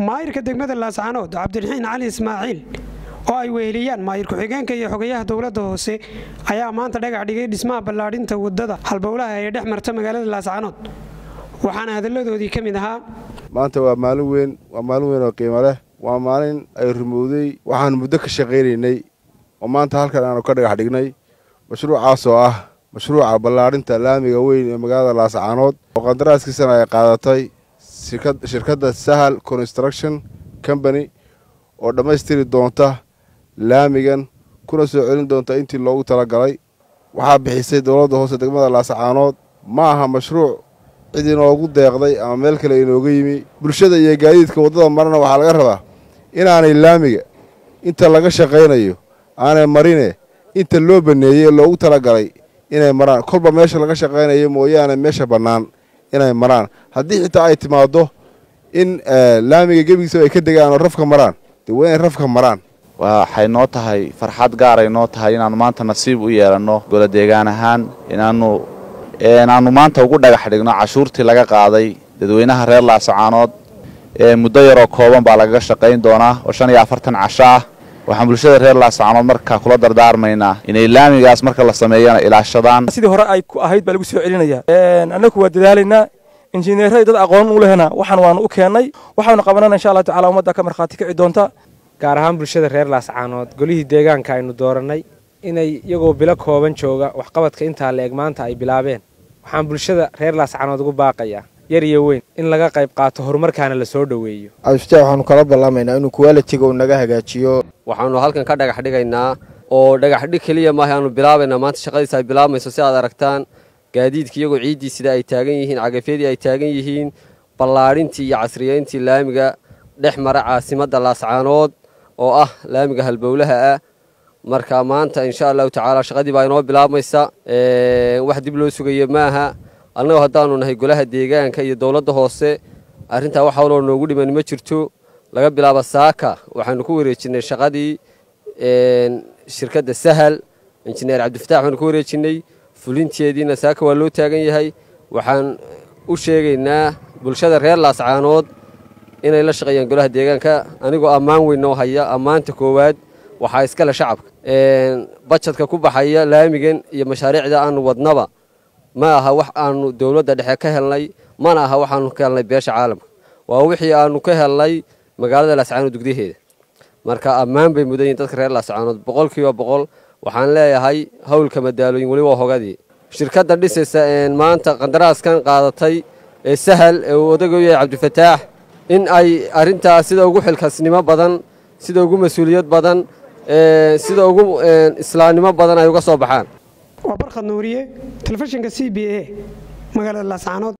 maayirka degmada laascaanood cabdiraxiin cali ismaaciil oo ay weheliyaan maayir ku-xigeenka iyo xogayaha dowladda hoose ayaa maanta dhagax dhigay dhismaha ballaadhinta wadada halbowlaha ee dhex marta magaalada laascaanood waxaana hadalladoodii ka mid ahaa maanta waa maalin weyn waa maalin weyn oo qiimo leh waa maalin ay rumowday waxaan muddo ka shaqaynaynay oo maanta halkan aanu ka dhagax dhignay mashruucaas oo ah mashruuca ballaadhinta laamiga weyn ee magaalada laascaanood oo qandaraaskiisana ay qaadatay shirkadda sahal construction company oo dhammaystiri doonta laamigan kuna soo celin doonta intii loogu talagalay waxaa bixisay dowladda hoose degmada laascaanood ma aha mashruuc cid inoogu deeqday ama meel kale inooga yimi bulshada iyo gaadiidka waddada marana waxaa laga rabaa inaanay laamiga inta laga shaqaynayo aanay marine inta loo baneeyey ee loogu talagalay inay maraan kolba meesha laga shaqaynayo mooyaane meesha bannaan inay maraan haddii xitaa ay timaaddo in laamiga gebigiisaba ay ka degaan oo rafka maraan dee waa inay rafka maraan waxay noo tahay farxad gaaray noo tahay inaannu maanta nasiib u yeelanno golo deegaan ahaan inaannu inaannu maanta ugu dhagax dhigno cashuurtii laga qaaday dadweynaha reer laasacaanood ee muddo yaroo kooban baa lagaga shaqayn doonaa oo shan iyo afartan casho ah waxaan bulshada reer laasacaanood markaa kula dardaarmaynaa inay laamigaas marka la sameeyana ilaashadaan sidii hore ay ku ahayd baa lagu soo celinaya annagu waa dadaalaynaa injineeradii dad aqoon u lehna waxaan waanu u keennay waxaanu qabanana insha allah tacala ummadda ka markhaati kici doonta gaar ahaan bulshada reer laascaanood golihii deegaanka aynu doorannay inay iyagoo bilo kooban jooga waxqabadka intaa la eg maanta ay bilaabeen waxaan bulshada reer laascaanood ugu baaqayaa yar iyo weyn in laga qayb qaato horumarkaana la soo dhoweeyo cabdifitaax waxaanu kala ballamaynaa inuu kuwaalitiga uu naga hagaajiyo waxaanu halkan ka dhagax dhigaynaa oo dhagax dhig keliya maaha aanu bilaabaynaa maanta shaqadiisa ay bilaabmayso si aad aragtaan gaadiidka iyagoo ciiddii sida ay taagan yihiin cagafyadii ay taagan yihiin ballaadhintii iyo casriyeyntii laamiga dhex mara caasimadda laascaanood oo ah laamiga halbowlaha ah marka maanta insha allahu tacaala shaqadii baa inoo bilaabmaysa wax dib loo sugayo maaha annagoo haddaanu nahay golaha deegaanka iyo dowladda hoose arrintaa wax hawloo noogu dhiman ma jirto laga bilaabo saaka waxaanu ku wareejinnay shaqadii shirkadda sahal injineer cabdifatax waxaanu ku wareejinnay fulinteediina saaka waa loo taagan yahay waxaan u sheegaynaa bulshada reer laascaanood inay la shaqeeyaan golaha deegaanka anigoo ammaan weyn noo haya ammaanta koowaad waxaa iskale shacabka bajadka ku baxaya laamigan iyo mashaariicda aanu wadnaba ma aha wax aanu dowladda dhexe ka helnay mana aha waxaanu ka helnay beesha caalamka waa wixii aanu ka helnay magaalada laascaanood gudyaheeda marka ammaan bay mudan yihin dadka reer laascaanood boqolkiiba boqol waxaan leeyahay howlka madaalooyin weli waa hogadii shirkadda dhisaysa maanta qandaraaskan qaadatay ee sahal ee uu odagu yahay cabdifataax in ay arrintaas sida ugu xilkasnimo badan sida ugu mas-uuliyad badan sida ugu islaamnimo badan ay uga soo baxaan waa barkhad nuuriye telefishinka c b a magaalada laascaanood